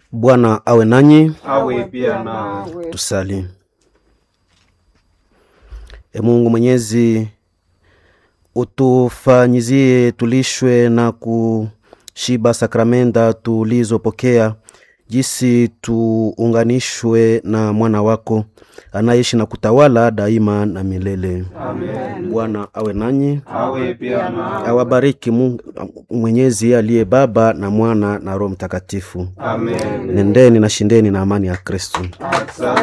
Bwana awe nanyi. awe pia na Tusali. E Mungu Mwenyezi, utufanyizie tulishwe na kushiba sakramenta tulizopokea, jinsi tuunganishwe na mwana wako anaishi na kutawala daima na milele. Amen. Bwana awe nanyi, awe pia na awabariki Mungu Mwenyezi aliye Baba na Mwana na Roho Mtakatifu. Amen. Nendeni na shindeni na amani ya Kristo. Asante.